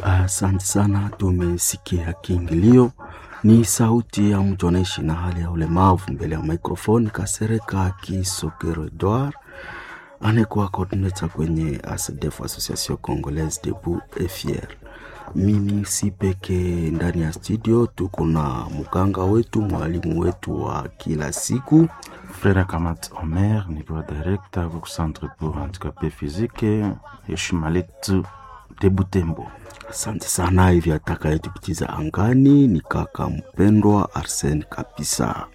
Asante sana, tumesikia kiingilio. Ni sauti ya mtu anaishi na hali ya ulemavu mbele ya mikrofoni, Kasereka Kisokero Edouard anayekuwa coordinator kwenye ASDEF, Association Congolaise Debout et Fier. Mimi si peke ndani ya studio, tuko na mganga wetu, mwalimu wetu wa kila siku Frère Kamat Omer nikiwa directeur kwa centre pour handicapé physique heshima letu de Butembo. Asante sana. Hivi atakayetupitisha angani ni kaka mpendwa Arsene Kapisa.